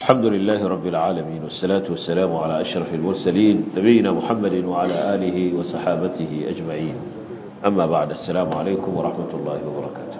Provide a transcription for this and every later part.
الحمد لله رب العالمين والصلاة والسلام على أشرف المرسلين نبينا محمد وعلى آله وصحابته أجمعين أما بعد السلام عليكم ورحمة الله وبركاته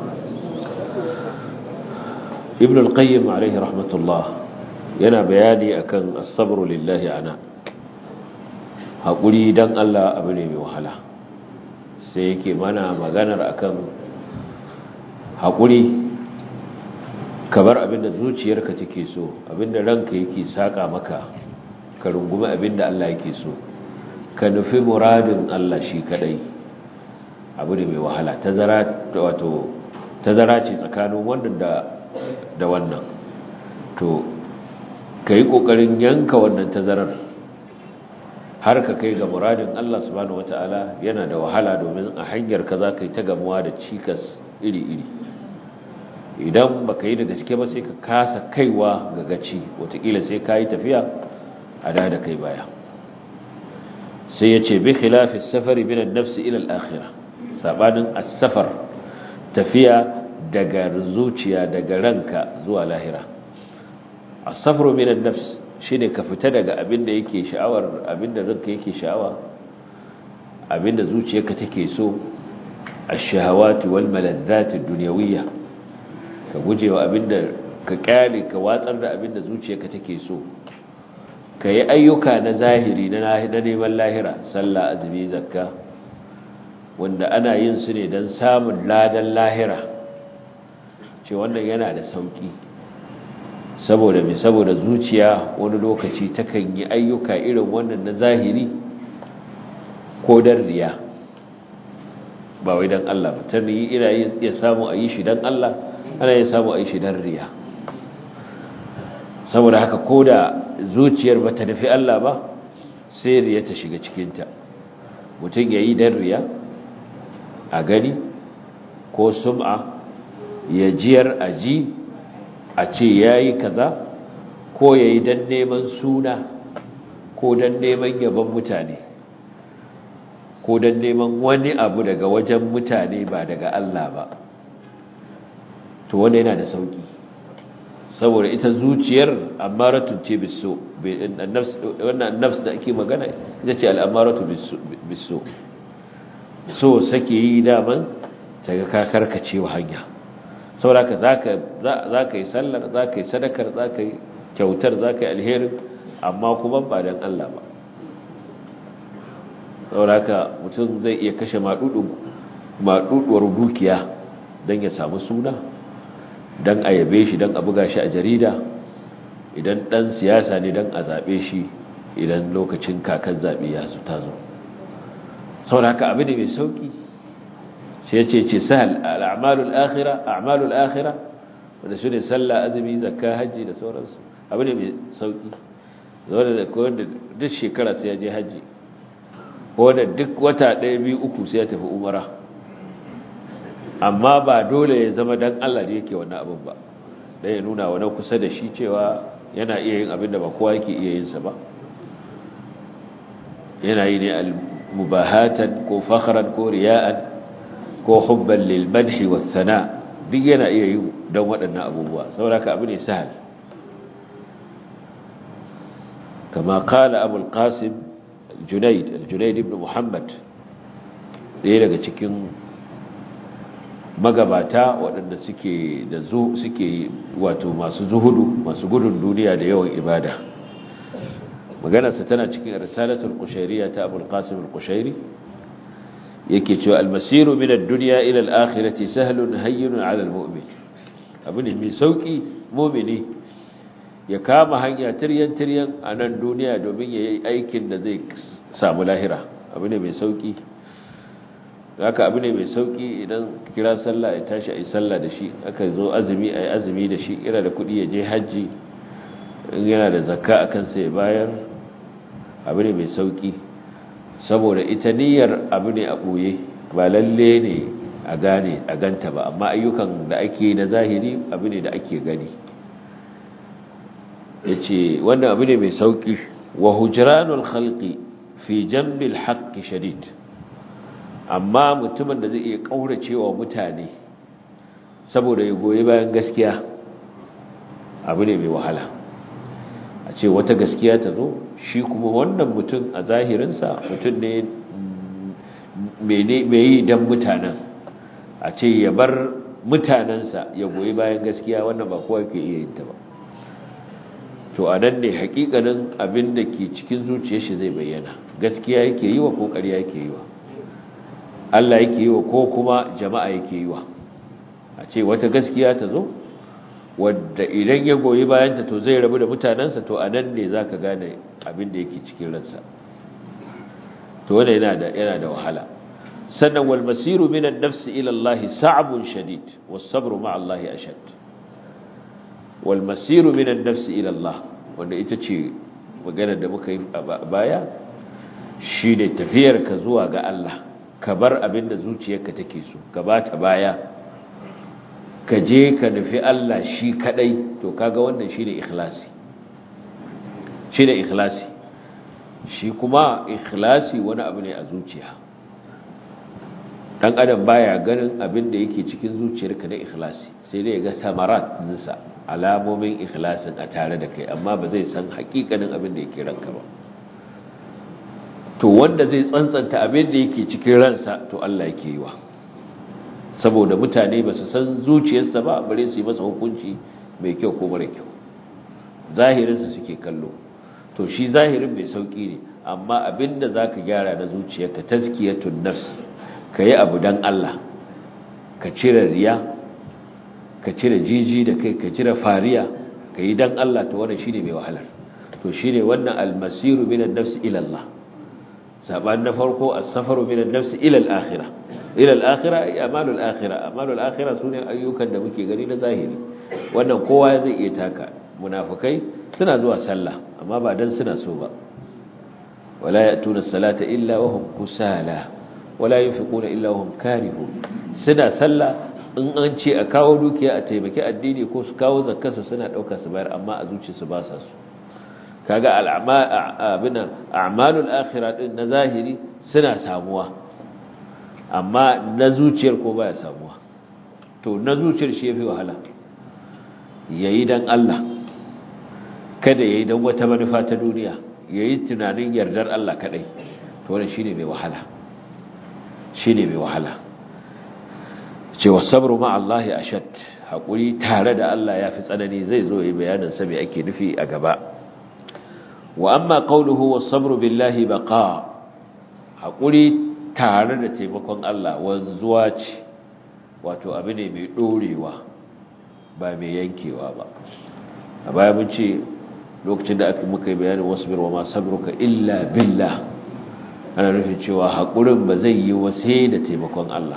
ابن القيم عليه رحمة الله yana bayani akan as-sabru lillahi ana hakuri dan Allah abu ne mai wahala sai yake mana maganar akan hakuri kabar abinda zuciyarka take so abinda ranka yake saka maka ka rungumi abinda Allah yake so ka nufi muradin Allah shi kadai abu ne mai wahala tazara wato tazara ce tsakanin wannan da da wannan to ka yi ƙoƙarin yanka wannan tazarar har ka kai ga muradin Allah subhanahu wata'ala yana da wahala domin a hanyar ka za ka yi ta gamuwa da cikas iri-iri idan ba ka yi da gaske ba sai ka kasa kaiwa ga gaci watakila sai ka yi tafiya a da da kai baya sai ya ce bi khilafi safari binan nafsi ilal akhira sabanin as-safar tafiya daga zuciya daga ranka zuwa lahira asafru minan nafs shine ka fita daga abinda yake sha'awar abinda ranka yake sha'awa abinda zuciyarka take so ash-shahawati wal maladzati ad-dunyawiyya ka gujewa abinda ka kyale ka watsar da abinda zuciyarka take so ka yi ayyuka na zahiri na neman lahira sallah azumi zakka wanda ana yin su ne don samun ladan lahira ce wannan yana da sauki saboda mai saboda zuciya wani lokaci takan yi ayyuka irin wannan na zahiri ko dan riya ba wai dan Allah ba ta yi ina iya samu a yi shi dan Allah ana iya samu a yi shi dan riya saboda haka ko da zuciyar ba ta nufi Allah ba sai riya ta shiga cikinta mutum ya yi dan riya a gani ko sum'a ya jiyar aji a ce ya yi kaza ko ya yi don neman suna ko don neman yaban mutane ko don neman wani abu daga wajen mutane ba daga Allah ba to wanda yana da sauki saboda ita zuciyar amaratun ce biso wannan nafs da ake magana ita ce al'amaratu biso so sake yi daman ta ga kakarkacewa hanya sauraka za ka yi sallar za ka yi sadakar za ka yi kyautar za ka yi alherin amma kuma ba don Allah ba sauraka mutum zai iya kashe maɗuɗuwar dukiya don ya samu suna don a yabe shi don a buga shi a jarida idan ɗan siyasa ne don a zaɓe shi idan lokacin kakan zaɓe ya su tazo sauraka abu ne mai sauƙi sai ce ce sahal al'amalul akhira a'malul akhira wanda su ne sallah azumi zakka hajji da sauransu abu ne mai sauki wanda da wanda duk shekara sai ya je hajji wanda duk wata ɗaya biyu uku sai ya tafi umara amma ba dole ya zama dan Allah ne yake wannan abin ba dan ya nuna wani kusa da shi cewa yana iya yin abin da ba kowa yake iya yin sa ba yana yi ne al-mubahatan ko fakhran ko riya'an ko hubban lil madhi was sana duk yana iya yi don waɗannan abubuwa saboda abu ne sahal kama kala abu al-qasim junaid al-junaid ibn muhammad ɗaya daga cikin magabata waɗanda suke da zu suke wato masu zuhudu masu gudun duniya da yawan ibada maganarsa tana cikin risalatul qushayriyya ta abu al-qasim al-qushayri yake cewa almasiru min ad-dunya ila al-akhirati sahlun hayyinun 'ala al-mu'min abu ne mai sauki mu'mini ya kama hanya tiryan tiryan a nan duniya domin yayi aikin da zai samu lahira abu ne mai sauki haka abu ne mai sauki idan kira sallah ya tashi ayi sallah da shi aka zo azumi ayi azumi da shi ira da kudi ya je haji in yana da zakka akan sai bayar abu ne mai sauki saboda ita niyyar abu ne a ɓoye ba lalle ne a gane a ganta ba amma ayyukan da ake na zahiri abu ne da ake gani ya ce wannan abu ne mai sauƙi wa hujranul khalqi fi jambil haqqi shadid amma mutumin da zai iya ƙauracewa mutane saboda ya goyi bayan gaskiya abu ne mai wahala a ce wata gaskiya ta zo shi kuma wannan mutum a zahirinsa mutum ne mai yi don mutanen a ce ya bar mutanensa ya goyi bayan gaskiya wannan ba kowa ke iya yin ta ba to a nan ne hakikanin abin da ke cikin zuciyar shi zai bayyana gaskiya yake yi wa ko ƙarya yake yi wa Allah yake yi wa ko kuma jama'a yake yi wa a ce wata gaskiya ta zo wadda idan ya goyi bayanta to zai rabu da mutanensa to a nan ne za ka gane abin da yake cikin ransa to wanda yana da yana da wahala sannan wal masiru min an-nafs ila Allah sa'bun shadid was sabru ma'a Allah ashad wal masiru min an-nafs ila Allah wanda ita ce maganar da muka yi a baya shine tafiyar ka zuwa ga Allah ka bar abin da zuciyarka take so ka bata baya ka je ka nufi Allah shi kadai to kaga wannan shine ikhlasi shine ikhlasi shi kuma ikhlasi wani abu ne a zuciya dan adam baya ganin abin da yake cikin zuciyarka na ikhlasi sai dai ga tamarat nisa alamomin ikhlasin a tare da kai amma ba zai san hakikanin abin da yake ranka ba to wanda zai tsantsanta abin da yake cikin ransa to Allah yake yi wa saboda mutane ba su san zuciyarsa ba bare su yi masa hukunci mai kyau ko mara kyau zahirinsa suke kallo to shi zahirin mai sauki ne amma abinda za ka gyara na zuciyarka taskiyatun nafs ka yi abu don Allah ka cire riya ka cire jiji da kai ka cire fariya ka yi don Allah to wannan shine mai wahalar to shine wannan almasiru minan nafs ila Allah saban na farko as-safaru minan nafs ila al-akhirah ila al-akhirah ay amalul akhirah amalul akhirah sune ayyukan da muke gani na zahiri wannan kowa zai iya taka munafikai suna zuwa sallah amma ba dan suna so ba wala ya'tuna as-salata illa wa hum kusala wala yunfiquna illa wa hum karihun suna sallah in an ce a kawo dukiya a taimaki addini ko su kawo zakkarsa suna dauka su bayar amma a zuciyarsu ba sa su kaga al'amabina a'malul akhirah din na zahiri suna samuwa amma na zuciyar ko baya samuwa to na zuciyar shi yafi wahala yayi dan Allah kada yayi dan wata manufa ta duniya yayi tunanin yardar Allah kadai to wannan shine mai wahala shine mai wahala cewa sabru ma Allah ashad hakuri tare da Allah yafi tsanani zai zo yi bayanin sa me ake nufi a gaba wa amma qawluhu was-sabru billahi baqa hakuri tare da taimakon Allah wanzuwa ce wato abu ne mai dorewa ba mai yankewa ba a baya mun ce lokacin da aka muka yi bayanin wasbir wa ma sabruka illa billah ana nufin cewa hakurin ba zai yi wasai da taimakon Allah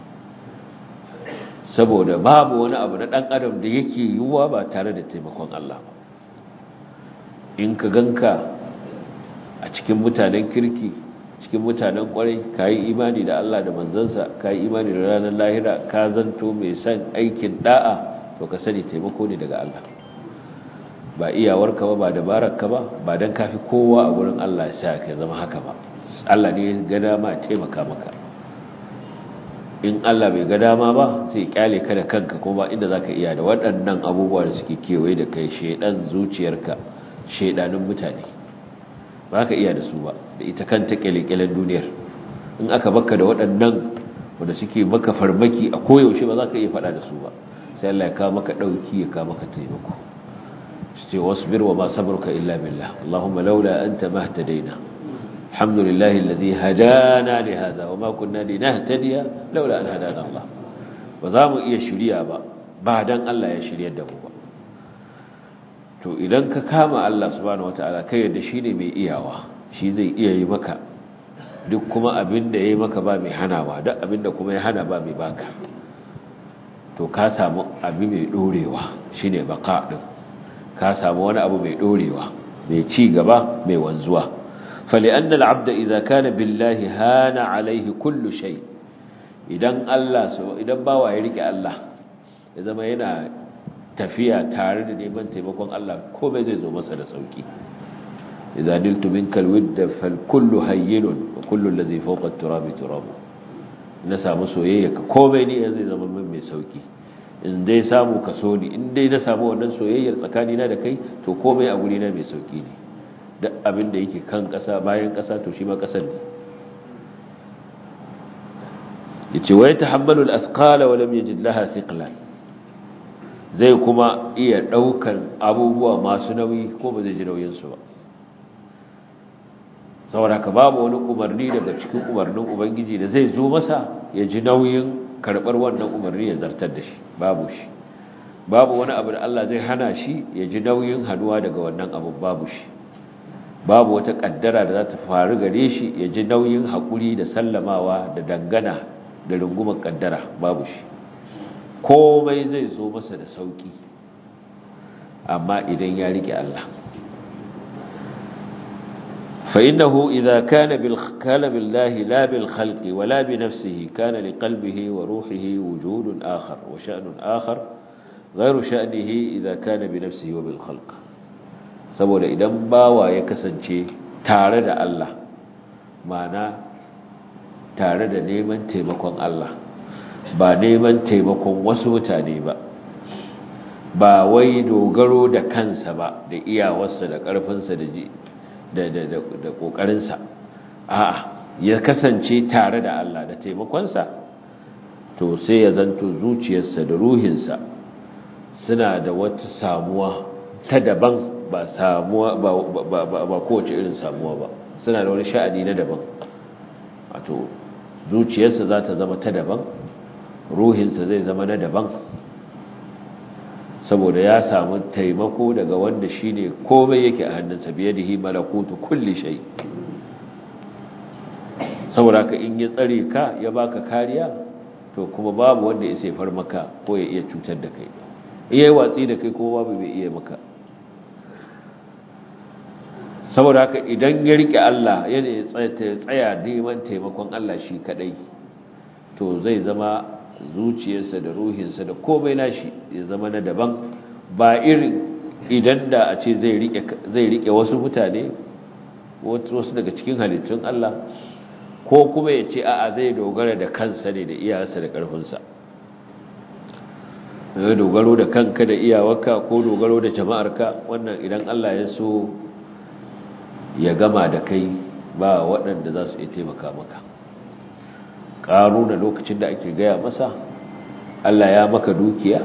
saboda babu wani abu na dan adam da yake yiwuwa ba tare da taimakon Allah ba in ka ganka a cikin mutanen kirki cikin mutanen kwarai ka yi imani da Allah da manzansa ka yi imani da ranar lahira ka zanto mai son aikin da'a to ka sani taimako ne daga Allah ba iyawarka ba ba dabararka ba ba don kafi kowa a wurin Allah sa ka zama haka ba Allah ne ga dama taimaka maka in Allah bai ga dama ba sai kyale ka da kanka kuma inda zaka iya da waɗannan abubuwa da suke kewaye da kai shedan zuciyarka shaidanin mutane ba ka iya da su ba da ita kanta kyalekyalen duniyar in aka baka da waɗannan wanda suke maka farmaki a koyaushe ba za ka iya faɗa da su ba sai Allah ya kawo maka ɗauki ya kawo maka taimako su ce wasbir wa ma sabruka illa billah Allahumma laula anta mahtadaina alhamdulillahi alladhi hadana li hadha wa ma kunna linahtadiya laula an hadana Allah ba za mu iya shirya ba ba dan Allah ya shiryar da mu ba to idan ka kama Allah subhanahu wataala kai yadda shine mai iyawa shi zai iya yi maka duk kuma abin da yayi maka ba mai hanawa duk abin da kuma ya hana ba mai baka to ka samu abu mai dorewa shine baka din ka samu wani abu mai dorewa mai ci gaba mai wanzuwa فلأن العبد إذا كان بالله هان عليه كل شيء idan Allah so idan bawa ya rike Allah ya zama yana tafiya tare da neman taimakon Allah komai zai zo masa da sauki idza niltu minka alwidda fal kullu hayyinun wa kullu alladhi fawqa at-turabi turab na samu soyayya ka komai ne zai zama min mai sauki in dai samu ka so ni in dai na samu wannan soyayyar tsakanina da kai to komai a gurina mai sauki ne duk abin da yake kan ƙasa bayan ƙasa to shi ma ƙasar ne yace wa yatahammalu al-athqala wa lam yajid laha thiqlan zai kuma iya daukan abubuwa masu nauyi ko ba zai ji nauyin su ba saboda ka babu wani umarni daga cikin umarnin ubangiji da zai zo masa ya ji nauyin karbar wannan umarni ya zartar da shi babu shi babu wani abu da Allah zai hana shi ya ji nauyin haduwa daga wannan abu babu shi babu wata kaddara da za ta faru gare shi ya ji nauyin haƙuri da sallamawa da dangana da rungumar kaddara babu shi komai zai zo masa da sauki amma idan ya rike Allah فإنه إذا كان بالكان بالله لا بالخلق ولا بنفسه كان لقلبه وروحه وجود آخر وشأن آخر غير شأنه إذا كان بنفسه وبالخلق saboda idan bawa ya kasance tare da Allah mana tare da neman taimakon Allah ba neman taimakon wasu mutane ba ba wai dogaro da kansa ba da iyawarsa da ƙarfinsa da ji da da da da ƙoƙarinsa a'a ya kasance tare da Allah da taimakonsa to sai ya zanto zuciyarsa da ruhinsa suna da wata samuwa ta daban ba samuwa ba ba ba kowace irin samuwa ba suna da wani sha'ani na daban wato zuciyarsa za ta zama ta daban ruhinsa zai zama na daban saboda ya samu taimako daga wanda shine komai yake a hannunsa biyadihi malakutu kulli shay saboda ka in ya tsare ka ya baka kariya to kuma babu wanda ya sai far maka ko ya iya cutar da kai iya watsi da kai kuma babu bai iya maka saboda haka idan ya rike Allah yana tsaya neman taimakon Allah shi kadai to zai zama zuciyarsa da ruhinsa da komai nashi ya zama na daban ba irin idan da a ce zai rike wasu mutane wasu daga cikin halittun Allah ko kuma ya ce a'a zai dogara da kansa ne da iyawarsa da ƙarfinsa dogaro da kanka da iyawarka ko dogaro da jama'arka wannan idan Allah ya so ya gama da kai ba waɗanda za su iya taimaka maka ƙaruna lokacin da ake gaya masa Allah ya maka dukiya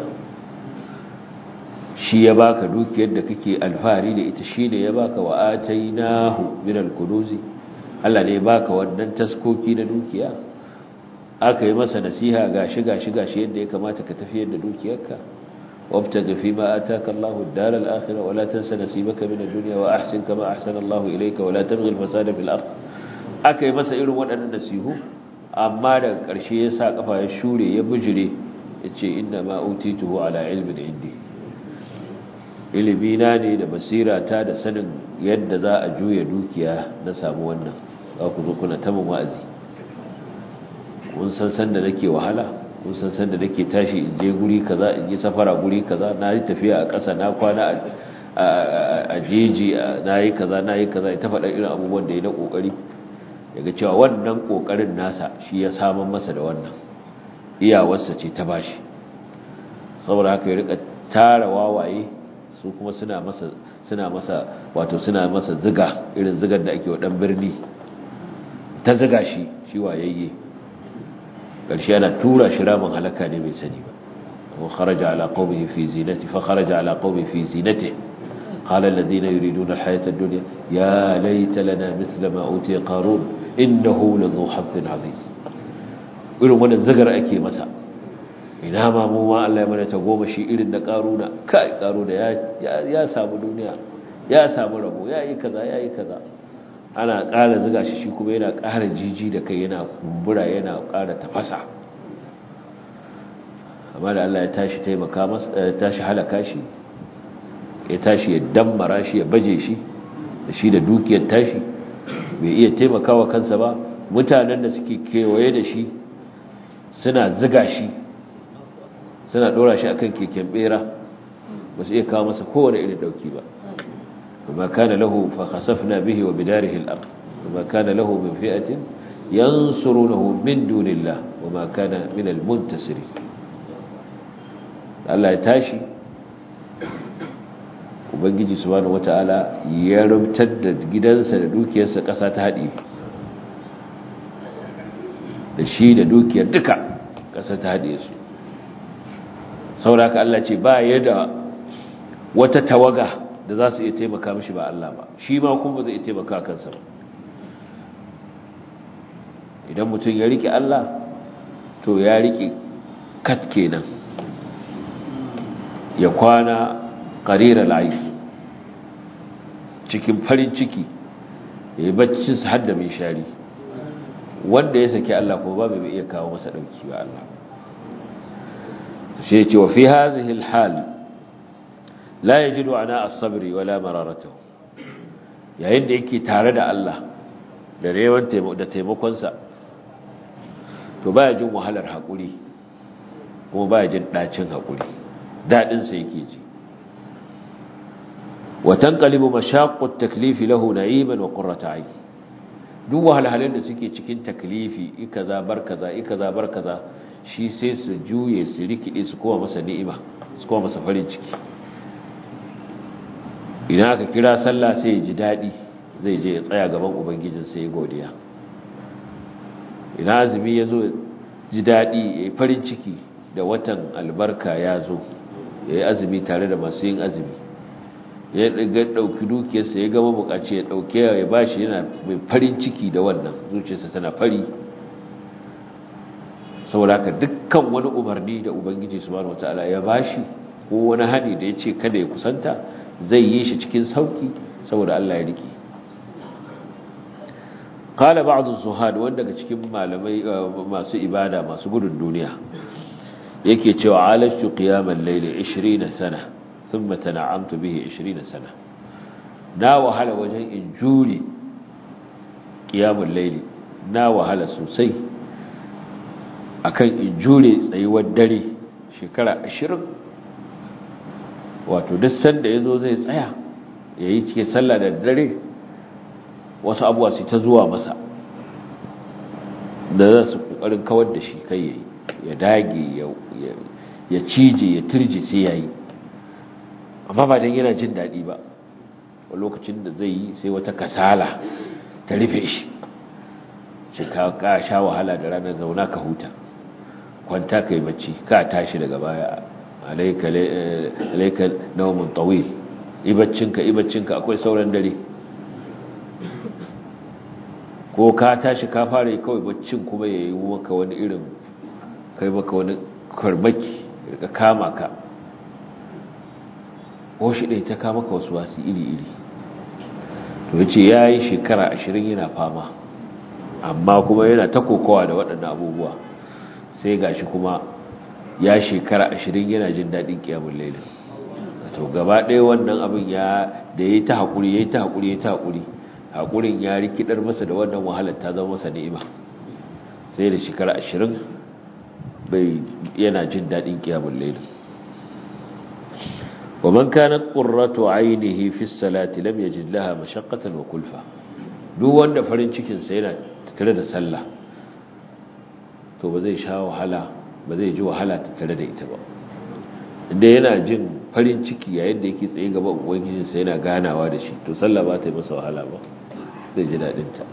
shi ya baka dukiyar da kake alfahari da ita shi ne ya baka wa atainahu min al-kunuzi Allah ne ya baka wannan taskoki na dukiya aka yi masa nasiha gashi gashi gashi yadda ya kamata ka tafiyar da dukiyarka wabtaga fi ma ataka Allahu ad-dar al-akhirah wa la tansa nasibaka min ad-dunya wa ahsin kama ahsana Allahu ilayka wa la tabghi al-fasada fil ard aka yi masa irin waɗannan nasihu amma daga ƙarshe ya sa ƙafa ya shure ya bijire ya ce inda ma utituhu ala ilmin indi ilimina ne da basira ta da sanin yadda za a juya dukiya na samu wannan za ku zo kuna tamin wa'azi kun san san da nake wahala kun san san da nake tashi in je guri kaza in yi safara guri kaza na yi tafiya a ƙasa na kwana a jeji na yi kaza na yi kaza ta faɗa irin abubuwan da ya na ƙoƙari daga cewa wannan kokarin nasa shi ya samun masa da wannan iyawarsa ce ta bashi saboda haka ya rika tara wawaye su kuma suna masa suna masa wato suna masa ziga irin zigar da ake wa dan birni ta ziga shi shi wayayye karshe yana tura shi ramin halaka ne bai sani ba wa kharaja ala qaumihi fi zinati fa kharaja ala qaumihi fi zinati قال الذين يريدون الحياة الدنيا يا ليت لنا مثل ما أوتي قارون إنه لذو حظ عظيم irin wannan zagar ake masa ina ma mu ma Allah ya mana ta goma shi irin da karuna kai karuna ya ya samu duniya ya samu rabo ya yi kaza ya yi kaza ana ƙara ziga shi shi kuma yana ƙara jiji da kai yana kumbura yana ƙara tafasa amma da Allah ya tashi taimaka masa tashi halaka shi ya tashi ya dammara shi ya baje shi da shi da dukiyar tashi bai iya taimakawa kansa ba mutanen da suke kewaye da shi suna ziga shi suna dora shi akan keken bera ba su iya kawo masa kowane irin dauki ba kuma kana lahu fa khasafna bihi wa bidarihi al-ard kuma kana lahu min fi'atin yansurunahu min dunillah wa ma kana min al-muntasirin Allah ya tashi ubangiji subhanahu wata'ala ya rubutar da gidansa da dukiyarsa ƙasa ta haɗe da shi da dukiyar duka ƙasa ta haɗe su sauraka Allah ce ba ya da wata tawaga da za su iya taimaka mishi ba Allah ba shi ma kuma zai iya taimaka kansa ba idan mutum ya riƙe Allah to ya riƙe kat kenan ya kwana ƙarirar layi cikin farin ciki ya yi baccin su hadda mai shari wanda ya saki Allah ko ba mai iya kawo masa ɗauki wa Allah shi ce wa fi hazihi hal la yajidu ana as-sabri wala mararatahu yayin da yake tare da Allah da rewan da taimakonsa to baya jin wahalar haƙuri kuma baya jin ɗacin haƙuri daɗinsa yake ji وتنقلب مشاق التكليف له نعيما وقرة عين duk wahalhalun da suke cikin taklifi ikaza bar kaza ikaza bar kaza shi sai su juye su rikide su kowa masa ni'ima su kowa masa farin ciki idan aka kira sallah sai ya ji daɗi zai je ya tsaya gaban ubangijin sai ya godiya idan azumi ya zo ji daɗi ya yi farin ciki da watan albarka ya zo ya yi azumi tare da masu yin azumi ya ɗauki dukiyarsa ya gama bukaci ya ɗauke ya bashi yana mai farin ciki da wannan zuciyarsa tana fari saboda haka dukkan wani umarni da ubangiji subhanahu wataala ya bashi ko wani hani da ya ce kada ya kusanta zai yi shi cikin sauki saboda Allah ya rike qala ba'd az-zuhad wanda daga cikin malamai masu ibada masu gudun duniya yake cewa alashtu qiyamal layli 20 sana thumma tana'amtu bihi 20 sana na wahala wajen in jure qiyamul layli na wahala sosai akan in jure tsayuwar dare shekara 20 wato duk sanda yazo zai tsaya yayi cikin sallah da dare wasu abuwa su ta zuwa masa da za su kokarin kawar da shi kai yayi ya dage ya cije ya turje sai yayi amma ba dan yana jin dadi ba a lokacin da zai yi sai wata kasala ta rufe shi shi ka ka sha wahala da ranar zauna ka huta kwanta kai bacci ka tashi daga baya alayka alayka nawmun tawil ibaccinka ibaccinka akwai sauran dare ko ka tashi ka fara kawai baccin kuma ya yi maka wani irin kai maka wani karmaki ka kama ka ko shi ɗai ta kama ka wasu wasu iri-iri to ya ce ya yi shekara ashirin yana fama amma kuma yana ta kokowa da waɗannan abubuwa sai gashi kuma ya shekara ashirin yana jin daɗin ƙiyamun lailin to gaba ɗaya wannan abin ya da ya yi ta haƙuri ya yi ta haƙuri ya yi ta haƙuri haƙurin ya rikidar masa da wannan wahalar ta zama masa ni'ima sai da shekara ashirin bai yana jin daɗin ƙiyamun lailin wa man kanat qurratu ainihi fi salati lam yajid laha mashaqqatan wa kulfa duk wanda farin cikin sa yana tattare da sallah to ba zai sha wahala ba zai ji wahala tattare da ita ba inda yana jin farin ciki yayin da yake tsaye gaba ubangijin sa yana ganawa da shi to sallah ba ta yi masa wahala ba zai ji dadin ta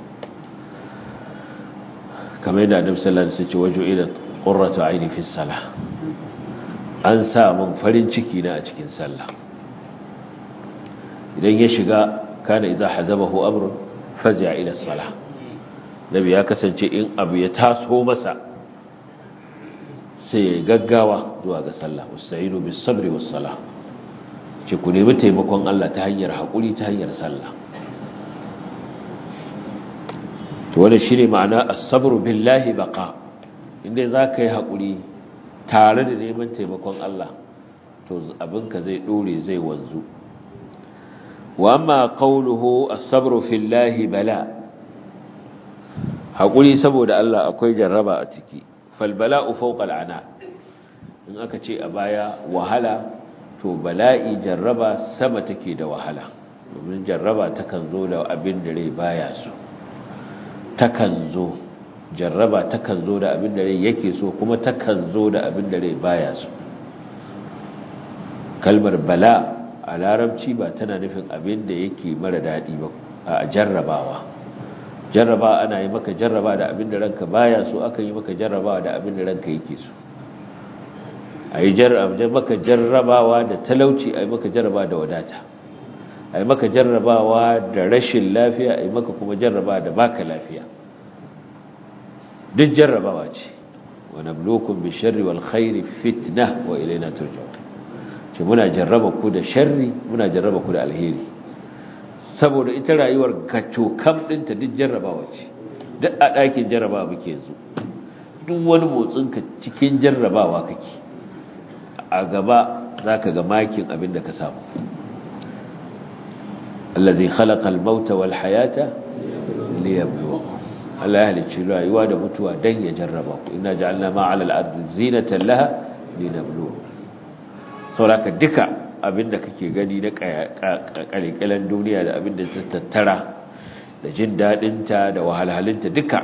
kamar yadda annabi sallallahu alaihi wasallam ya ce waju ila qurratu aini fi salah an sa mun farin ciki na a cikin sallah idan ya shiga kana idza hazabahu amrun fazi'a ila salah nabi ya kasance in abu ya taso masa sai ya gaggawa zuwa ga sallah usta'inu bis sabri was salah ce ku nemi taimakon Allah ta hanyar hakuri ta hanyar sallah to wannan shine ma'ana as-sabru billahi baqa inda zaka yi hakuri tare da neman taimakon Allah to abinka zai dore zai wanzu wa amma qawluhu as-sabru fillahi bala hakuri saboda Allah akwai jarraba a ciki fal bala'u fawqa al'ana in aka ce a baya wahala to bala'i jarraba sama take da wahala domin jarraba takan zo da abin da rai baya so takan zo jarraba takan zo da abin da rai yake so kuma takan zo da abin da rai baya so kalmar bala a larabci ba tana nufin abin da yake mara daɗi ba a jarrabawa jarraba ana yi maka jarraba da abin da ranka baya so aka yi maka jarrabawa da abin da ranka yake so a yi maka jarrabawa da talauci a yi maka jarraba da wadata a yi maka jarrabawa da rashin lafiya a yi maka kuma jarraba da baka lafiya duk jarrabawa ce wa nablukum bi sharri wal khairi fitna wa ilayna turja'un ce muna jarraba ku da sharri muna jarraba ku da alheri saboda ita rayuwar gaco kam dinta duk jarrabawa ce duk a ɗakin jarrabawa muke yanzu duk wani motsinka cikin jarrabawa kake a gaba za ka ga makin abin da ka samu allazi khalaqal mauta wal hayata liyabluwakum Allah ya halicci rayuwa da mutuwa dan ya jarraba ku inna ja'alna ma 'ala al-ardi zinatan laha linabluwakum sauraka duka abinda kake gani na kalikalan duniya da abinda ta tattara da jin dadinta da wahalhalinta duka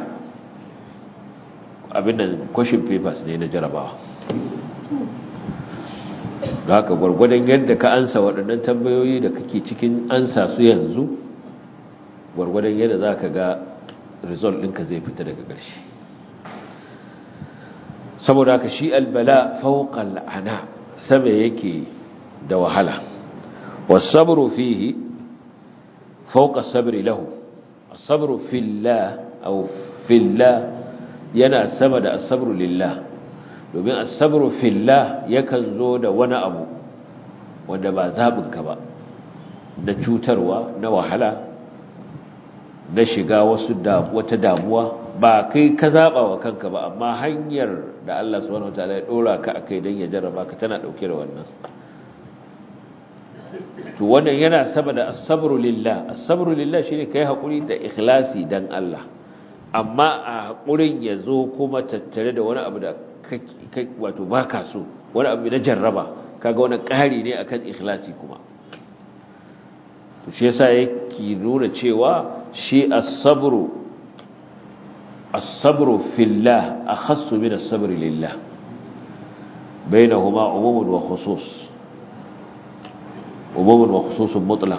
abinda question papers ne na jarabawa da haka gwargwadon yadda ka ansa waɗannan tambayoyi da kake cikin ansa su yanzu gwargwadon yadda za ka ga result ɗinka zai fita daga ƙarshe saboda haka shi albala fauƙal ana sama yake da wahala wasabru fihi fauƙa sabri lahu asabru fillah aw fillah yana sama da asabru lillah domin asabru fillah yakan zo da wani abu wanda ba zaɓinka ba na cutarwa na wahala na shiga wasu wata damuwa ba kai ka zaɓa wa kanka ba amma hanyar da Allah subhanahu wataala ya ɗora ka a kai don ya jarraba ka tana ɗauke da wannan to wannan yana sama da asabru lillah asabru lillah shine kai haƙuri da ikhlasi dan Allah amma a haƙurin ya zo kuma tattare da wani abu da wato ba ka so wani abu na jarraba kaga wani ƙari ne akan ikhlasi kuma to shi yasa yake nuna cewa shi as-sabru as-sabru fillah akhassu min as-sabri lillah bainahuma umumun wa khusus umumun wa khususun mutlaq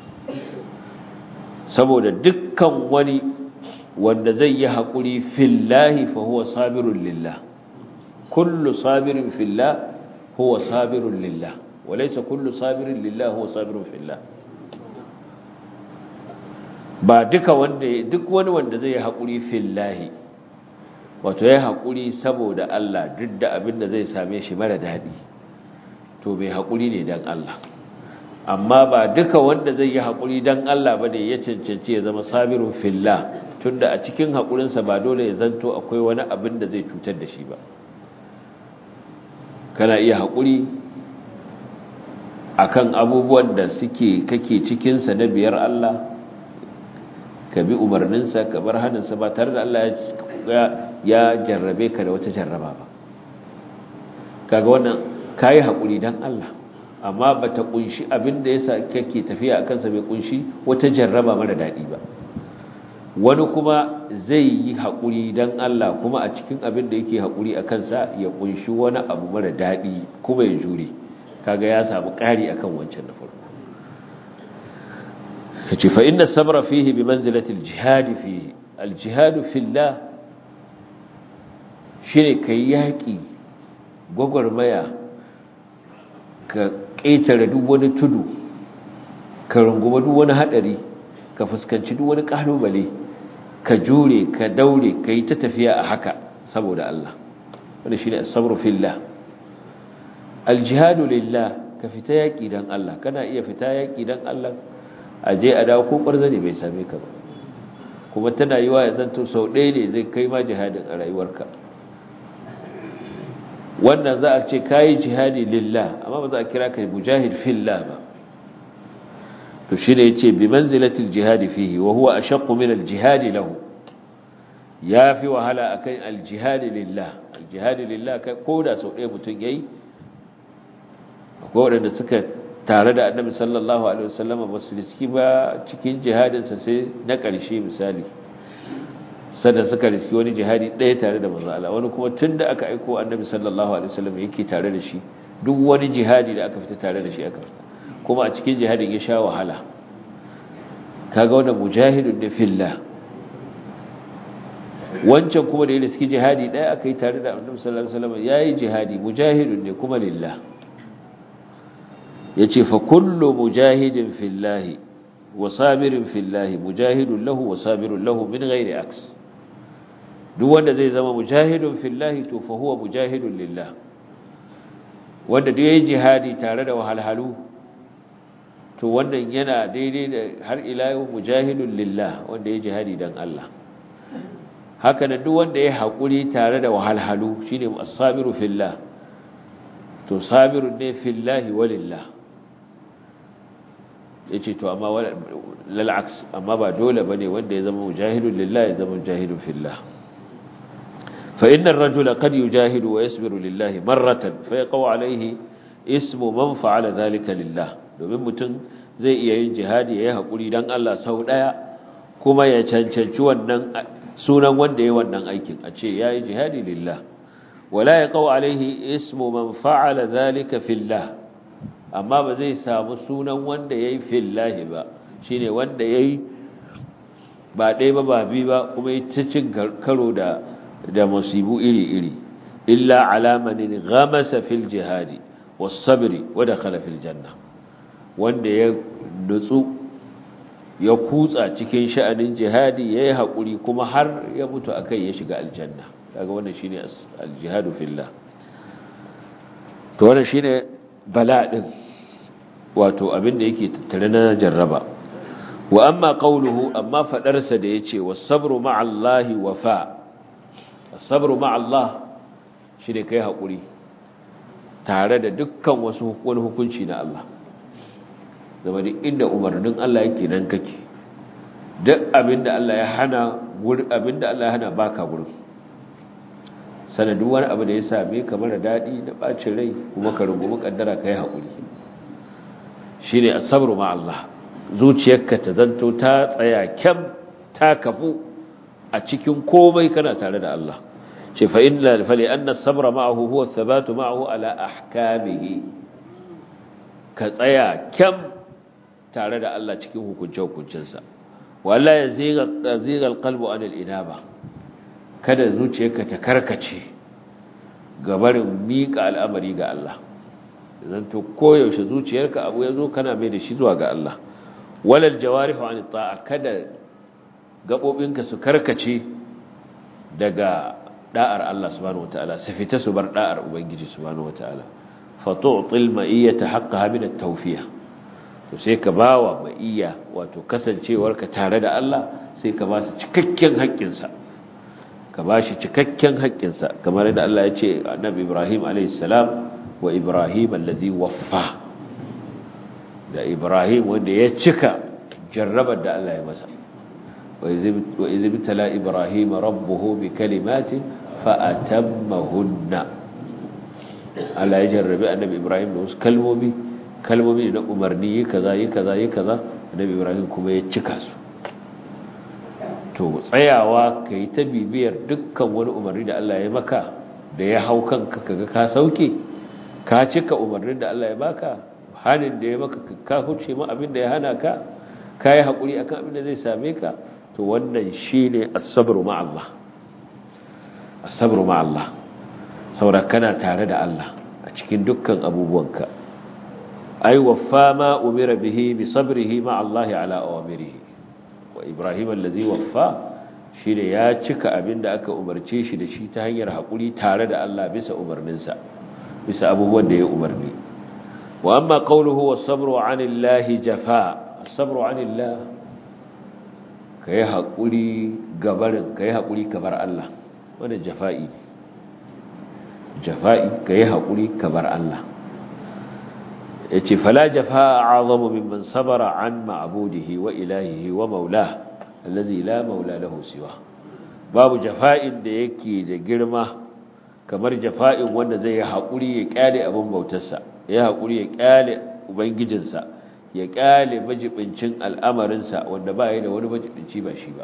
saboda dukkan wani wanda zai yi haƙuri fillahi fa huwa sabirun lillah kullu sabirin fillah huwa sabirun lillah walaysa kullu sabirin lillah huwa sabirun fillah ba duka wanda duk wani wanda zai yi haƙuri fillahi wato ya haƙuri saboda Allah duk da abin da zai same shi mara daɗi to bai haƙuri ne don Allah amma ba duka wanda zai yi haƙuri don Allah ba da ya cancanci ya zama sabirun fillah tunda a cikin haƙurinsa ba dole ya zanto akwai wani abin da zai cutar da shi ba kana iya haƙuri akan abubuwan da suke kake cikinsa na biyar Allah ka bi umarninsa ka bar hannunsa ba tare da Allah ya jarrabe ka da wata jarraba ba kaga wannan kayi haƙuri don Allah amma ba ta ƙunshi abin da ya kake tafiya a kansa bai ƙunshi wata jarraba mara daɗi ba wani kuma zai yi haƙuri don Allah kuma a cikin abin da yake haƙuri a kansa ya ƙunshi wani abu mara daɗi kuma ya jure kaga ya samu ƙari akan wancan na farko kace fa inna sabra fihi bi manzilati al-jihad fihi al-jihad fillah shine kai yaki gwagwarmaya ka ƙetare duk wani tudu ka runguma duk wani hadari ka fuskanci duk wani kalubale ka jure ka daure ka yi ta tafiya a haka saboda Allah wanda shine as-sabru fillah al-jihadu lillah ka fita yaki dan Allah kana iya fita yaki dan Allah a je a dawo ko ƙwarzane bai same ka ba kuma tana yi wa ya zanto sau ɗaya ne zai kai ma jihadin a rayuwarka wannan za a ce kayi jihadi lillah amma ba za a kira ka mujahid fillah ba to shi ne ya ce bi manzilatil jihadi fihi wa huwa ashaqqu min al-jihadi lahu ya fi wahala akan al-jihadi lillah al-jihadi lillah ko da sau ɗaya mutum yayi akwai waɗanda suka tare da annabi sallallahu alaihi wasallam ba su riski ba cikin jihadinsa sai na ƙarshe misali sannan suka riski wani jihadi ɗaya tare da manzo Allah wani kuma tunda aka aiko annabi sallallahu alaihi wasallam yake tare da shi duk wani jihadi da aka fita tare da shi aka fita kuma a cikin jihadin ya sha wahala kaga wannan mujahidun ne fillah wancan kuma da ya riski jihadi ɗaya aka yi tare da annabi sallallahu alaihi wasallam yayi jihadi mujahidun ne kuma lillah yace fa kullu mujahidin fillahi wa sabirin fillahi mujahidun lahu wa sabirun lahu min ghairi aks duk wanda zai zama mujahidun fillahi to fa huwa mujahidun lillah wanda duk yayi jihadi tare da wahalhalu to wannan yana daidai da har ila yau mujahidun lillah wanda yayi jihadi dan Allah haka da duk wanda ya haƙuri tare da wahalhalu shine as-sabiru fillah to sabirun ne fillahi walillah yace to amma lal aks amma ba dole bane wanda ya zama mujahidun lillah ya zama mujahidun fillah fa inna ar-rajula qad yujahidu wa yasbiru lillahi marratan fa yaqau alayhi ismu man fa'ala dhalika lillah domin mutum zai iya yin jihadi yayi haƙuri dan Allah sau daya kuma ya cancanci wannan sunan wanda ya wannan aikin a ce ya yi jihadi lillah wala ya kawo alaihi ismu man fa'ala zalika fillah amma ba zai samu sunan wanda ya yi fillahi ba shi ne wanda ya yi ba ɗaya ba ba bi ba kuma ya ci cin karo da da musibu iri-iri illa alamanin gamasa fil jihadi wasabiri wadda khala fil janna wanda ya nutsu ya kutsa cikin sha'anin jihadi ya yi haƙuri kuma har ya mutu a kai ya shiga aljanna daga wannan shi ne aljihadu fillah to wannan shi ne bala'in wato abinda yake tattare na jarraba wa amma ƙauluhu amma faɗarsa da ya ce wasabru ma'allahi wafa sabru ma'allah shi ne kai haƙuri tare da dukkan wasu wani hukunci na Allah zama duk inda umarnin Allah yake nan kake duk abinda Allah ya hana abinda Allah ya hana baka gurin sanadu wani abu da ya same ka mara daɗi da ɓacin rai kuma ka rungumi ƙaddara ka yi haƙuri shi ne a sabru ma Allah zuciyarka ta zanto ta tsaya kyam ta kafu a cikin komai kana tare da Allah ce fa inna fali anna sabra ma'ahu huwa thabatu ma'ahu ala ahkamihi ka tsaya kyam tare da Allah cikin hukunce-hukuncensa wala ya ziga alqalbu an al-inaba kada zuciyarka ta karkace gabarin mika al'amari ga Allah zan to koyaushe zuciyarka abu yazo kana mai da shi zuwa ga Allah walal jawarihu an ta'a kada gabobinka su karkace daga da'ar Allah subhanahu wataala su fita su bar da'ar ubangiji subhanahu wataala fa tu'til ma'iyyata haqqaha min at-tawfiyah to sai ka bawa ma'iyya wato kasancewarka tare da Allah sai ka ba su cikakken haƙƙinsa ka ba shi cikakken haƙƙinsa kamar yadda Allah ya ce annabi Ibrahim alayhi salam wa Ibrahim allazi waffa da Ibrahim wanda ya cika jarrabar da Allah ya masa wa idh bitala Ibrahim rabbuhu bi kalimatin fa atammahunna Allah ya jarrabe annabi Ibrahim da wasu kalmomi kalmomi na umarni yi kaza yi kaza yi kaza annabi Ibrahim kuma ya cika su to tsayawa kai ta bibiyar dukkan wani umarni da Allah ya maka da ya hau kanka kaga ka sauke ka cika umarnin da Allah ya baka hanin da ya maka ka huce ma abin da ya hana ka kai hakuri akan abin da zai same ka to wannan shine as-sabru ma Allah as-sabru ma Allah saboda kana tare da Allah a cikin dukkan abubuwanka ay waffa ma umira bihi bi sabrihi ma Allah ala awamirihi wa Ibrahim allazi waffa shine ya cika abinda aka umarce shi da shi ta hanyar hakuri tare da Allah bisa umarninsa bisa abubuwan da ya umarni wa amma qawluhu was-sabru 'anillahi jafa as-sabru 'anillah kai hakuri gabarin kai hakuri kabar Allah wannan jafa'i ne jafa'i kai hakuri kabar Allah yace fala jafaa a'zamu mimman sabara an ma'budihi wa ilahihi wa maulah alladhi la maula lahu siwa babu jafa'in da yake da girma kamar jafa'in wanda zai yi hakuri ya kyale abin bautarsa ya hakuri ya kyale ubangijinsa ya kyale majibincin al'amarinsa wanda ba yi da wani majibinci ba shi ba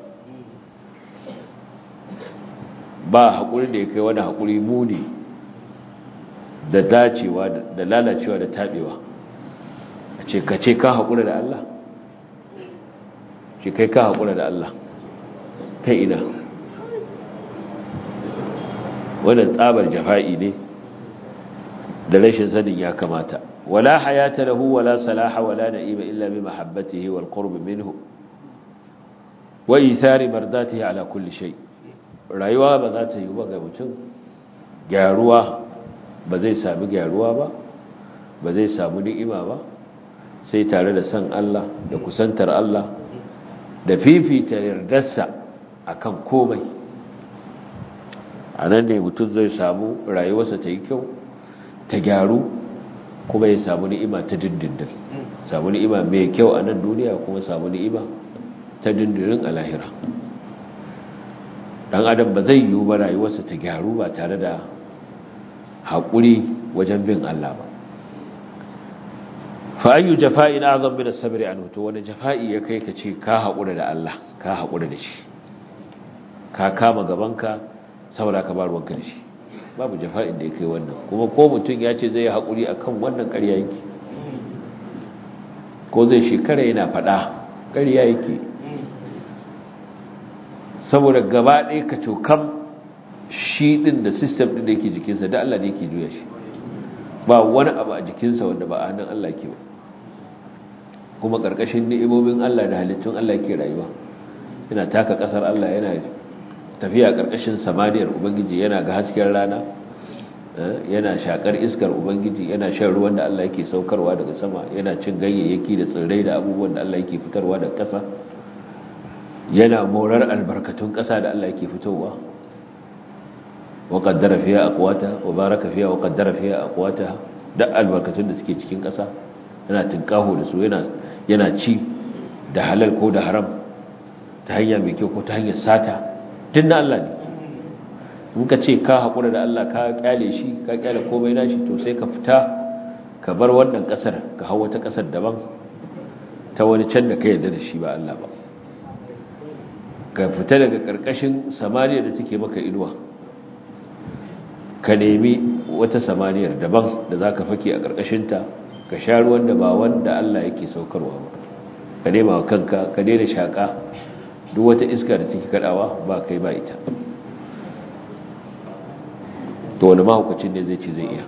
ba hakuri da ya kai wani hakuri muni da dacewa da lalacewa da tabewa a ce ka ce ka haƙura da Allah ce kai ka haƙura da Allah ta ina wannan tsabar jafa'i ne da rashin sanin ya kamata wala hayata lahu wala salaha wala na'ima illa bi mahabbatihi wal qurb minhu wa ithari mardatihi ala kulli shay rayuwa ba za ta yi ba ga mutum gyaruwa ba zai sami gyaruwa ba ba zai samu ni'ima ba sai tare da san Allah da kusantar Allah da fifita yardarsa akan komai a nan ne mutum zai samu rayuwarsa ta yi kyau ta gyaru kuma ya samu ni'ima ta dindindin samu ni'ima mai kyau a nan duniya kuma samu ni'ima ta dindindin a lahira dan adam ba zai yiwu ba rayuwarsa ta gyaru ba tare da haƙuri wajen bin Allah ba fa ayyu jafa'in azam min as-sabr anhu to wani jafa'i ya kai ka ce ka haƙura da Allah ka haƙura da shi ka kama gabanka saboda ka bar ruwanka da shi babu jafa'in da ya kai wannan kuma ko mutum ya ce zai haƙuri akan wannan ƙarya yake ko zai shekara yana faɗa ƙarya yake saboda gaba ɗaya ka cokam shi ɗin da sistem ɗin da yake jikinsa da Allah ne yake juya shi ba wani abu a jikinsa wanda ba a hannun Allah ke ba kuma ƙarƙashin ni'imomin Allah da halittun Allah ke rayuwa yana taka ƙasar Allah yana tafiya ƙarƙashin samaniyar ubangiji yana ga hasken rana yana shakar iskar ubangiji yana shan ruwan da Allah yake saukarwa daga sama yana cin ganyayyaki da tsirrai da abubuwan da Allah yake fitarwa daga ƙasa yana morar albarkatun ƙasa da Allah yake fitowa wa qaddara fiha aqwata wa baraka fiha wa qaddara fiha aqwata da albarkatun da suke cikin ƙasa yana tinkaho da su yana yana ci da halal ko da haram ta hanya mai kyau ko ta hanyar sata tun da Allah ne in ka ce ka haƙura da Allah ka kyale shi ka kyale komai nashi to sai ka fita ka bar wannan ƙasar ka hau wata ƙasar daban ta wani can da ka yarda da shi ba Allah ba ka fita daga ƙarƙashin samaniya da take maka inuwa ka nemi wata samaniyar daban da za ka fake a ƙarƙashinta ka sha ruwan da ba wanda Allah yake saukarwa ba ka nema wa kanka ka daina shaƙa duk wata iska da take kaɗawa ba kai ba ita to wani mahaukacin ne zai ce zai iya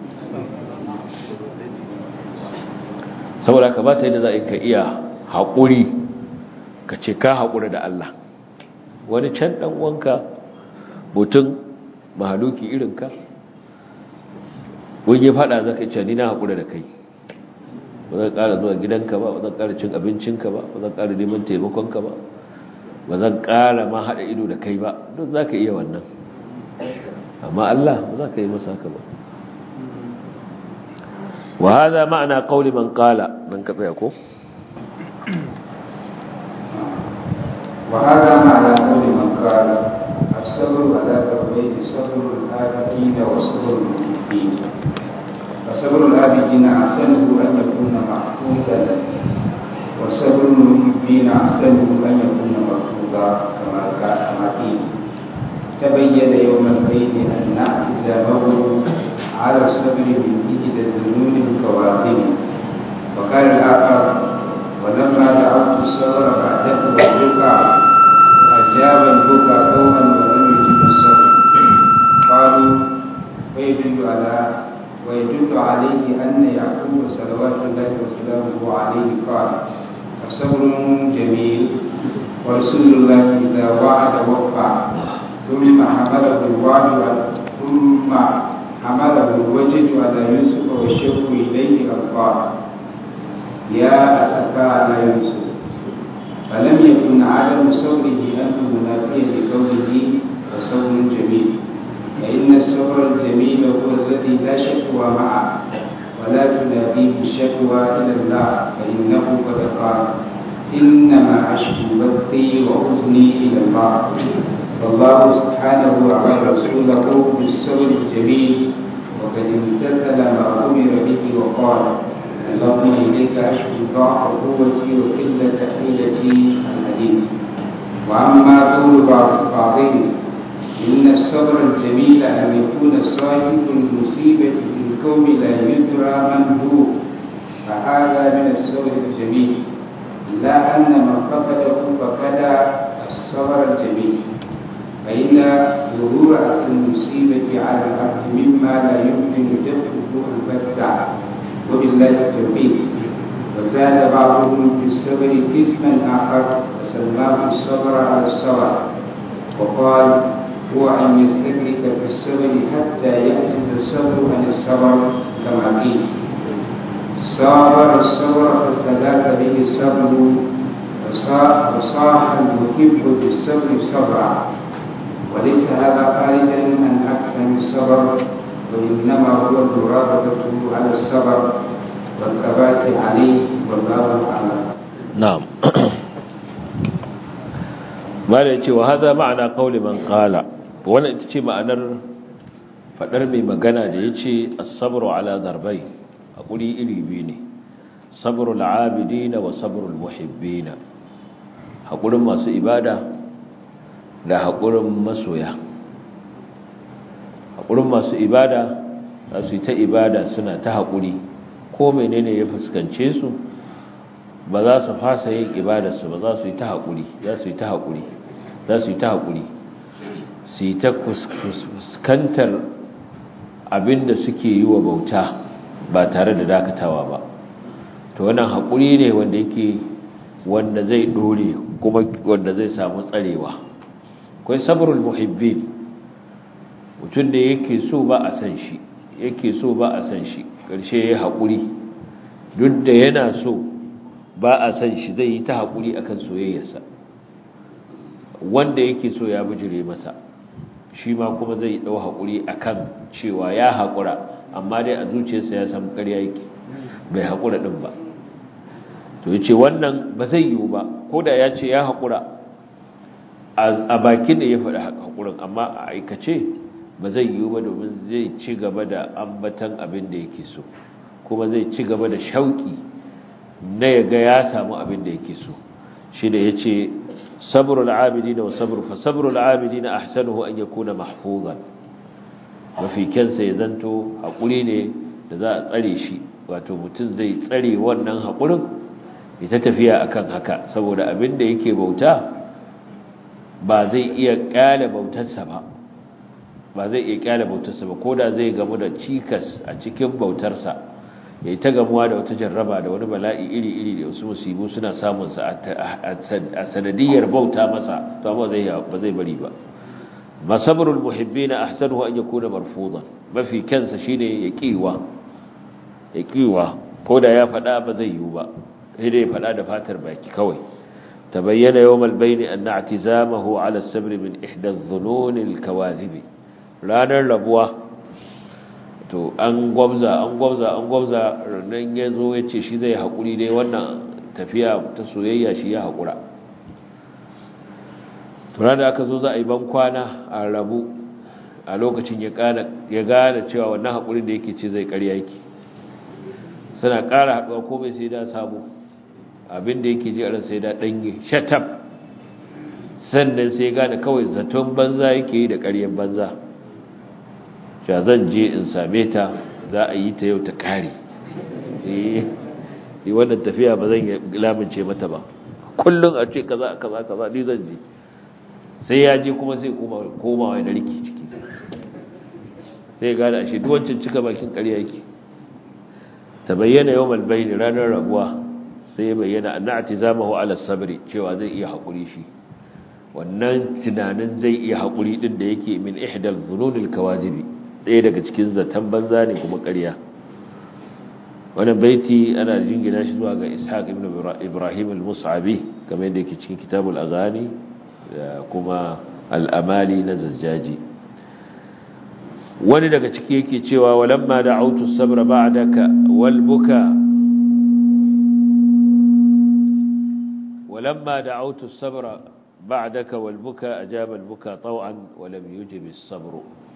saboda ka ba ta yadda za a ka iya haƙuri ka ce ka haƙura da Allah wani can ɗan wanka mutum mahaluki irinka wani ya faɗa za ka ce ni na haƙura da kai ba zan ƙara zuwa gidanka ba ba zan ƙara cin abincinka ba ba zan ƙara neman taimakonka ba ba zan ƙara ma haɗa ido da kai ba duk za ka iya wannan amma Allah ba za ka yi masa haka ba wa haza ma'ana qauli man qala man ka tsaya ko wa hada ma'ana qauli man qala as-sabru ala tawhid sabru al-abidin wa sabru al-muhibbin fa sabru al-abidin ahsanuhu an yakuna mahfudan wa sabru al-muhibbin ahsanuhu an yakuna mahfuda kama kama qila تبين يوم القيد أن اعتزامه على الصبر من إحدى الذنوب الكواكب وقال الآخر ولما دعوت الصبر بعده والبكع أجاب البكع قوما ولم يجب الصبر قالوا ويدل على ويدل عليه أن يعقوب صلوات الله وسلامه عليه قال الصبر جميل ورسول الله إذا وعد وفى ثم حمله الوعد ثم حمله الوجد على يوسف والشوق إليه ألقاه يا أسفا على يوسف فلم يكن عدم صبره أنه منافيا لقوله وصبر جميل فإن الصبر الجميل هو الذي لا شكوى معه ولا تناديه الشكوى إلى الله فإنه قد قال إنما أشكو بثي وحزني إلى الله والله سبحانه أمر رسوله بالصبر الجميل وقد امتثل ما أمر به وقال اللهم إليك أشكو ضعف قوتي وقلة حيلتي الحديث وأما قول بعض بعضهم إن الصبر الجميل أن يكون صاحب المصيبة في القوم لا يدرى من هو فهذا من الصبر الجميل لا أن من فقده فقد الصبر الجميل فإن ظهور المصيبة على العبد مما لا يمكن دفعه البتة وبالله التوفيق وزاد بعضهم في الصبر قسما آخر وسماه الصبر على الصبر وقال هو أن يستدرك في الصبر حتى يأخذ الصبر عن الصبر كما قيل صابر الصبر فاستغاث به الصبر وصاح المحب بالصبر صبرا وليس هذا خارجا عن أحسن الصبر وإنما هو المرابطة على الصبر والثبات عليه والله أعلم نعم mala ya ce wa haza ma'ana kauli man kala wannan ita ce ma'anar fadar mai magana da ya ce asabru ala zarbai haƙuri iri biyu ne sabrul abidina wa sabrul muhibbina haƙurin masu ibada da haƙurin masoya haƙurin masu ibada za su yi ta ibada suna ta haƙuri ko menene ya fuskance su ba za su fasa yin ibadarsu ba za su yi ta haƙuri za su yi ta haƙuri za su yi ta haƙuri su yi ta fuskantar abinda suke yi wa bauta ba tare da dakatawa ba to wannan haƙuri ne wanda yake wanda zai ɗore kuma wanda zai samu tsarewa akwai sabrul muhibbin mutum da yake so ba a san shi yake so ba a san shi ƙarshe ya haƙuri duk da yana so ba a san shi zai yi ta haƙuri akan soyayyarsa wanda yake so ya bijire masa shi ma kuma zai ɗau haƙuri akan cewa ya haƙura amma dai a zuciyarsa ya san ƙarya yake bai haƙura ɗin ba to ya ce wannan ba zai yiwu ba ko da ya ce ya haƙura a bakin da ya faɗi haƙurin amma a aikace ba zai yiwu ba domin zai ci gaba da ambatan abin da yake so kuma zai ci gaba da shauƙi na ya ga ya samu abin da yake so shi da ya ce sabrul abidina wa sabru fa sabrul abidina ahsanuhu an yakuna mahfuzan mafi kyansa ya zanto haƙuri ne da za a tsare shi wato mutum zai tsare wannan haƙurin ita tafiya akan haka saboda abin da yake bauta ba zai iya ƙyale bautarsa ba ba zai iya ƙyale bautarsa ba ko da zai gamu da cikas a cikin bautarsa ya yi ta gamuwa da wata jarraba da wani bala'i iri-iri da wasu musibu suna samunsa a sanadiyar bauta masa to amma ba zai bari ba masabrul muhibbina ahsanuhu an yakuna marfudan mafi kansa shine ya kiwa ya kiwa ko da ya fada ba zai yiwu ba sai dai ya fada da fatar baki kawai tabayyana yawmal bayni anna i'tizamahu ala as-sabr min ihda adh-dhunun al-kawadhib ranar rabuwa to an gwabza an gwabza an gwabza nan yazo yace shi zai hakuri dai wannan tafiya ta soyayya shi ya hakura tura da aka zo za a yi ban kwana a rabu a lokacin ya gane cewa wannan haƙurin da yake ce zai ƙarya yake suna ƙara haɗuwa komai sai da samu abin da yake ji a sai da ɗanye shatab sannan sai gane kawai zaton banza yake yi da ƙaryen banza cewa zan je in same ta za a yi ta yau ta ƙare yi wannan tafiya ba zan lamince mata ba kullum a ce kaza kaza kaza ni zan je sai ya je kuma sai komawa da riki ciki sai gada ashe duwancin cika bakin ƙarya yake ta bayyana yau malbaini ranar rabuwa sai bayyana an na'ati zamahu ala sabri cewa zai iya haƙuri shi wannan tunanin zai iya haƙuri ɗin da yake min ihdal zununil kawajibi ɗaya daga cikin zaton banza ne kuma ƙarya wannan baiti ana jingina shi zuwa ga ishaq ibn ibrahim al-mus'abi kamar yadda yake cikin kitabul aghani da kuma al'amali na zajjaji wani daga ciki yake cewa walamma da autu sabra ba'daka wal buka walamma da autu sabra ba'daka wal buka ajaba al buka taw'an wa lam yujib as-sabr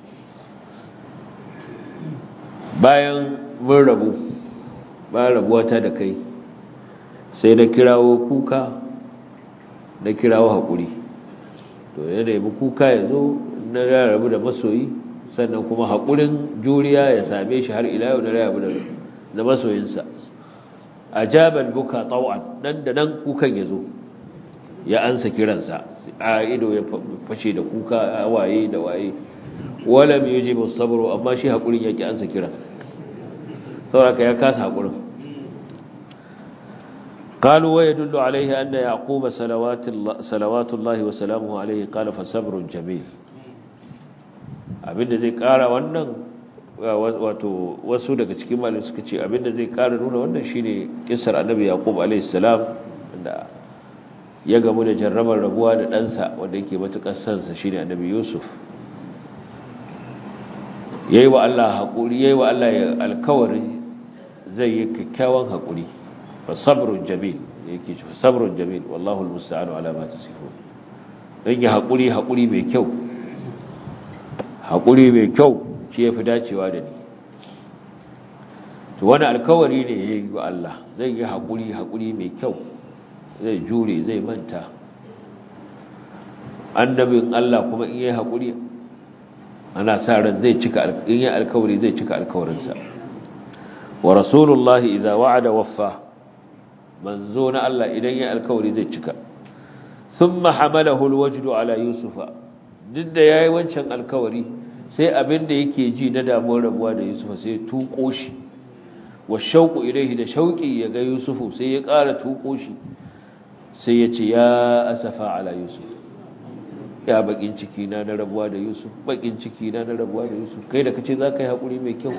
bayan mun rabu bayan rabuwata da kai sai na kirawo kuka na kirawo haƙuri to ya nemi kuka ya zo na rabu da masoyi sannan kuma haƙurin juriya ya same shi har ila yau da rayabu da masoyinsa ajaban buka taw'an nan da nan kukan ya zo ya ansa kiransa a ido ya fashe da kuka waye da waye walam yujibu sabru amma shi haƙurin yake ansa kiran saboda ya kasa haƙurin قالوا ويدل عليه أن يعقوب صلوات الله, صلوات الله وسلامه عليه قال فصبر جميل abinda zai kara wannan wato wasu daga cikin malin suka ce abinda zai kara nuna wannan shine kissar annabi yaqub alayhi salam da ya gamu da jarrabar rabuwa da ɗansa wanda yake matukar sansa shine annabi yusuf yayi wa Allah hakuri yayi wa Allah alkawari zai yi kyakkyawan hakuri fasabrun jamil yake ce fasabrun jamil wallahu almusta'anu ala ma tasifun dan ya hakuri hakuri mai kyau hakuri mai kyau shi yafi dacewa da ni to wani alkawari ne yayi wa Allah zai yi hakuri hakuri mai kyau zai jure zai manta annabin Allah kuma in yayi hakuri ana sa ran zai cika in yayi alkawari zai cika alkawarinsa wa rasulullahi idza wa'ada waffa manzo na Allah idan ya alkawari zai cika thumma hamalahu alwajdu ala yusufa duk da yayi wancan alkawari sai abin da yake ji na damuwar rabuwa da yusufa sai tuko shi wa shauqu ilayhi da shauqi ya ga yusufu sai ya ƙara tuko shi sai ya ce ya asafa ala yusuf ya bakin ciki na na rabuwa da yusuf bakin ciki na na rabuwa da yusuf kai da kace zaka yi hakuri mai kyau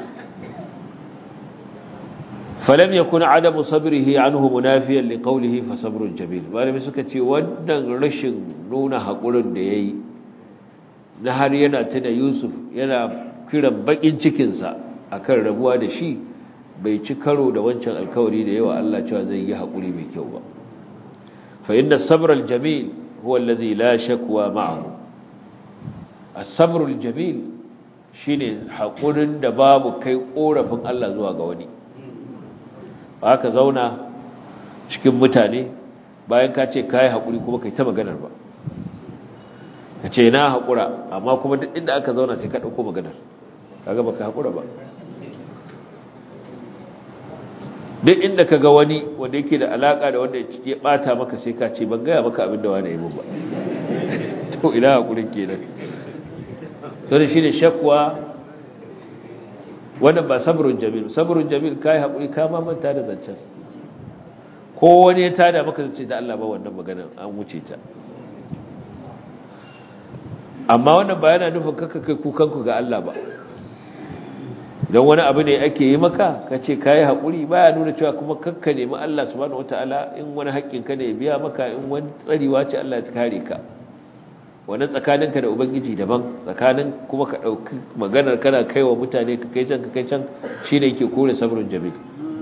falam yakun adamu sabrihi anhu munafiyan liqawlihi fa sabrun jamil malami suka ce wannan rashin nuna hakurin da yayi na har yana tuna Yusuf yana kiran bakin cikin sa akan rabuwa da shi bai ci karo da wancan alkawari da yawa Allah cewa zai yi hakuri mai kyau ba fa inna sabra aljamil huwa alladhi la shakwa ma'ahu as-sabru aljamil shine hakurin da babu kai korafin Allah zuwa ga wani ba ka zauna cikin mutane bayan ka ce ka yi haƙuri kuma kai ta maganar ba ka ce na haƙura amma kuma duk inda aka zauna sai ka ɗauko maganar kaga baka haƙura ba duk inda ka ga wani wanda yake da alaƙa da wanda ya ɓata maka sai ka ce ban gaya maka abin da wani ya yi ba to ina haƙurin kenan to da shi ne shakwa wannan ba sabrun jamil sabrun jamil kai hakuri ka ma manta da zancen ko wani ya tada maka zace da Allah ba wannan magana an wuce ta amma wannan ba yana nufin kaka kai kukan ku ga Allah ba don wani abu ne ake yi maka kace kai hakuri baya nuna cewa kuma kakka nemi Allah subhanahu wataala in wani haƙƙin ka ne ya biya maka in wani tsariwa ce Allah ya kare ka wani tsakaninka da ubangiji daban tsakanin kuma ka ɗauki maganar kana kai wa mutane ka kai can ka kai can shi ne ke kore sabrin jamil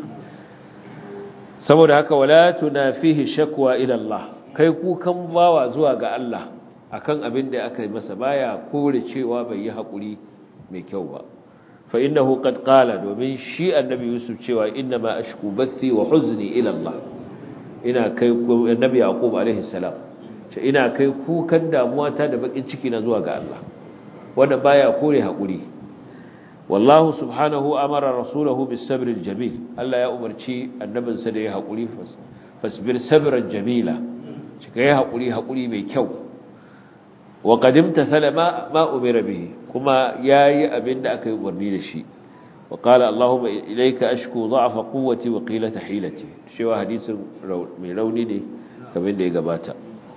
saboda haka wala tunafihi shakwa ila Allah kai kukan bawa zuwa ga Allah akan abin da aka yi masa baya kore cewa bai yi haƙuri mai kyau ba fa innahu qad qala domin shi annabi Yusuf cewa inna ma ashku bathi wa huzni ila Allah ina kai annabi Yaqub alaihi salam ce ina kai kukan damuwata da bakin ciki na zuwa ga Allah wanda baya kore hakuri wallahu subhanahu amara rasulahu bis sabr al jamil Allah ya umarci annabinsa da ya hakuri fasbir sabran jamila shi kai hakuri hakuri mai kyau wa qadimta salama ma umira bihi kuma yayi abinda aka yi umarni da shi wa qala allahumma ilayka ashku dha'fa quwwati wa qilata hilati shi wa hadisin mai rauni ne kamar da ya gabata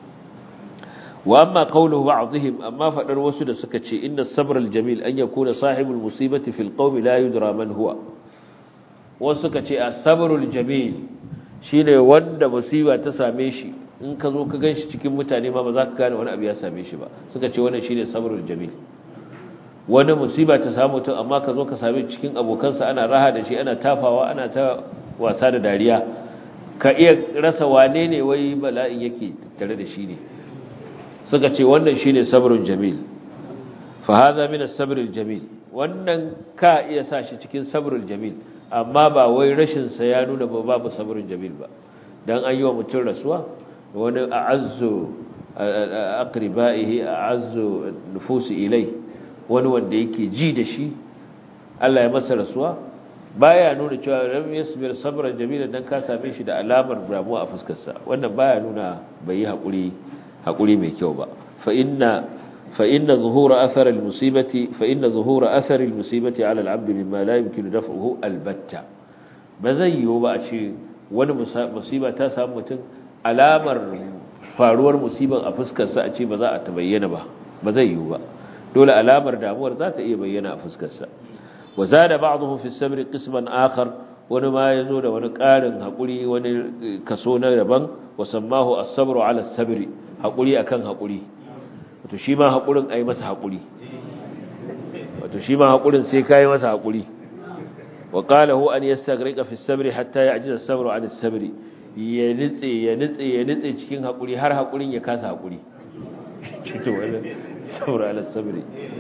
وأما قوله بعضهم أما فأنا وسد سكتشي إن الصبر الجميل أن يكون صاحب المصيبة في القوم لا يدرى من هو وسكتشي الصبر الجميل شين وند مصيبة تساميشي in ka zo ka ganshi cikin mutane ma ba za ka gane wani abu ya same shi ba suka ce wannan shine sabrul jamil wani musiba ta samu mutum amma ka zo ka same cikin abokansa ana raha da shi ana tafawa ana ta wasa da dariya ka iya rasa wane ne wai bala'in yake tare da shi ne suka ce wannan shine sabrun jamil fa hadha min as-sabr al-jamil wannan ka iya sa shi cikin sabrul jamil amma ba wai rashin sa ya nuna ba babu sabrun jamil ba dan an yi wa mutum rasuwa wani a'azzu aqribaihi a'azzu nufusi ilai wani wanda yake ji da shi Allah ya masa rasuwa baya nuna cewa lam yasbir sabran jamila dan ka same shi da alamar damuwa a fuskar sa wannan baya nuna bai yi hakuri hakuri mai kyau ba fa inna fa inna zuhura athar al-musibati fa inna zuhura athar al-musibati ala al-'abd mimma la yumkinu daf'uhu albatta ba zai yiwu ba a ce wani musiba ta samu mutum alamar faruwar musiban a fuskarsa a ce ba za a ta bayyana ba ba zai yiwu ba dole alamar damuwar za ta iya bayyana a fuskarsa wa zada ba'dhum fi sabr qisman akhar wani ma yazo da wani ƙarin hakuri wani kaso na daban wa sammahu as-sabru 'ala as-sabri hakuri akan hakuri wato shi ma hakurin ai masa hakuri wato shi ma hakurin sai kai masa hakuri وقال هو أن يستغرق في السبر حتى يعجز السبر عن السبر ينتسي ينتسي ينتسي cikin hakuri har hakurin ya kasa hakuri cito wannan sabr ala sabri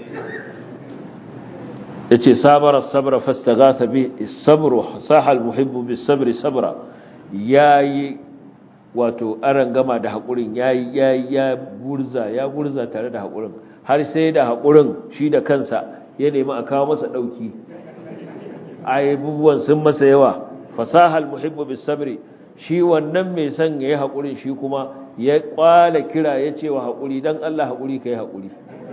yace sabara sabra fastaghatha bi as-sabru saha al-muhibbu bis-sabri sabra yayi wato aran gama da hakurin yayi yayi ya gurza ya gurza tare da hakurin har sai da hakurin shi da kansa ya nemi a kawo masa dauki abubuwan sun masa yawa fasahal muhibbu bis sabri shi wannan mai son yayi hakuri shi kuma ya kwala kira ya ce wa hakuri dan Allah hakuri kai hakuri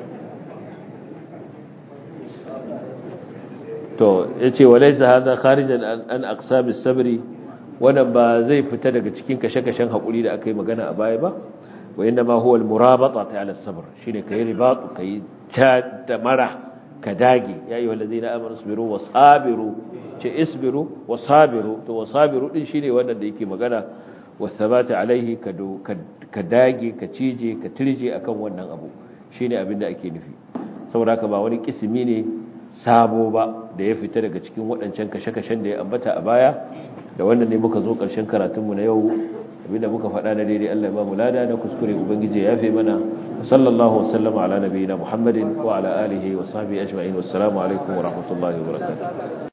to yace walaysa hadha kharijan an aqsabis sabri wannan ba zai fita daga cikin kashe-kashen hakuri da aka yi magana a baya ba wa inna ma huwa al murabata ala sabr shine kai ribatu kai ta da mara ka dage ya yi wallazi na amur sabiru wa sabiru ce isbiru wa sabiru to wa sabiru din shi ne wannan da yake magana wa sabata alaihi ka dage ka cije ka tirje akan wannan abu shi ne abin da ake nufi saboda haka ba wani kisimi ne sabo ba da ya fita daga cikin waɗancan kashe-kashen da ya ambata a baya da wannan ne muka zo ƙarshen karatunmu na yau abinda muka faɗa na daidai Allah ya ba mu lada na kuskure ubangiji ya yafe mana sallallahu wasallama ala nabiyina muhammadin wa ala alihi wa sahbihi ajma'in wassalamu alaikum wa rahmatullahi wa barakatuh